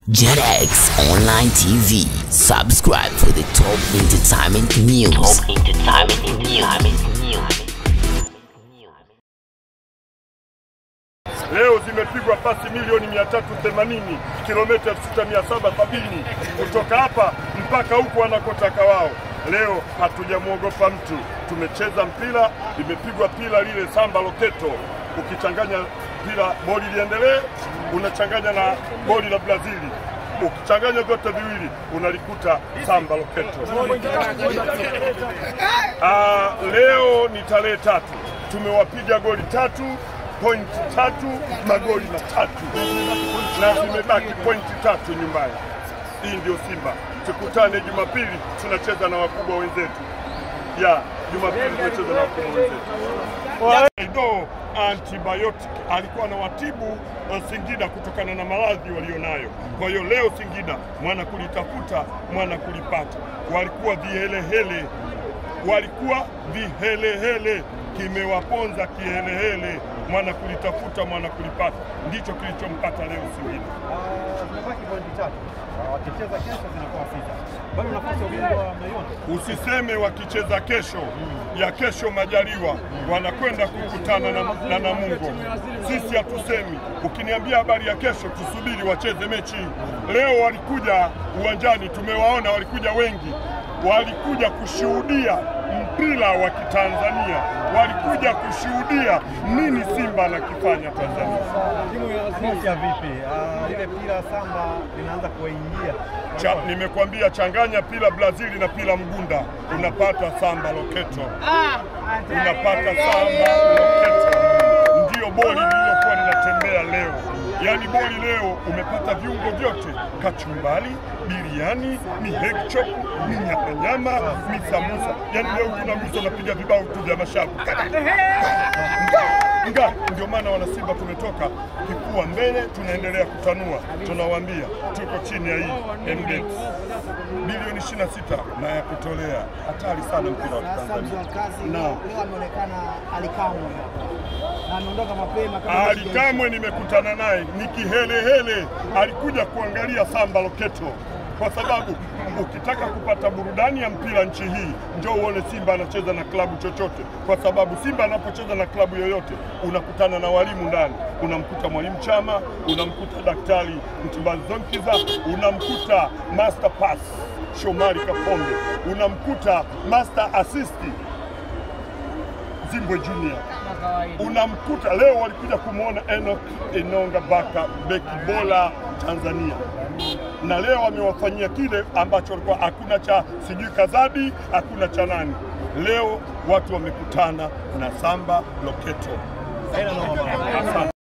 JetX Online TV. Subscribe for the top entertainment news. Top entertainment news. Leo zimepigwa pasi milioni 380 kilomita 6770 kutoka hapa mpaka huku wanakotaka wao. Leo hatujamwogopa mtu, tumecheza mpira, limepigwa pila lile samba loketo. Ukichanganya pila boli liendelee, unachanganya na boli la Brazili, ukichanganya vyote viwili unalikuta samba loketo. Ah, leo ni tarehe tatu, tumewapiga goli tatu pointi tatu magoli matatu na zimebaki pointi tatu nyumbani. Hii ndio Simba. Tukutane Jumapili, tunacheza na wakubwa wenzetu. Ya Jumapili tunacheza na wakubwa wenzetu. Do antibiotic alikuwa na watibu uh, Singida kutokana na maradhi walionayo. Kwa hiyo leo Singida mwana kulitafuta mwana kulipata, walikuwa vihelehele, walikuwa vihelehele, kimewaponza kihelehele, mwana kulitafuta mwana kulipata, ndicho kilichompata leo Singida. Zimebaki pointi tatu. Ah, Wakicheza kesho zinakuwa sita. Bado nafasi ya ubingwa mnaiona? Usiseme wakicheza kesho ya kesho majaliwa wanakwenda kukutana na, na Namungo. Sisi hatusemi. Ukiniambia habari ya kesho, tusubiri wacheze mechi. Leo walikuja uwanjani, tumewaona walikuja wengi, walikuja kushuhudia mpira wa Kitanzania, walikuja kushuhudia nini Simba anakifanya Tanzania. Timu ya Asia vipi? Ah, Ile pira samba linaanza kuwaingia. Cha, nimekuambia changanya pila Brazili na pila Mgunda, unapata samba loketo, unapata samba loketo. Ndiyo boli lililokuwa linatembea leo, yaani boli leo umepata viungo vyote, kachumbali, biriani, ni hekchop, ni nyamanyama, ni samusa. Yaani leo tunagusa unapiga vibao tu vya mashavu nga ndio maana wanasimba tumetoka kifua mbele, tunaendelea kutanua, tunawaambia tuko chini ya hii MBET bilioni 26 na ya kutolea. Hatari sana mpira wa Tanzania. kazi No. leo ameonekana alikamwe na ameondoka mapema kama Ali Kamwe nimekutana naye ni kihelehele, alikuja kuangalia samba loketo, kwa sababu ukitaka kupata burudani ya mpira nchi hii njoo uone Simba anacheza na klabu chochote, kwa sababu Simba anapocheza na klabu yoyote unakutana na walimu ndani, unamkuta mwalimu Chama, unamkuta daktari Mtimbazi Zonkiza, unamkuta master pass Shomari Kapombe, unamkuta master assist Zimbwe Junior unamkuta leo walikuja kumwona Enoch Enonga Baka beki bora Tanzania, na leo wamewafanyia kile ambacho walikuwa hakuna cha sijui Kazadi, hakuna cha nani. Leo watu wamekutana na Samba Loketo. Haina noma. Asante.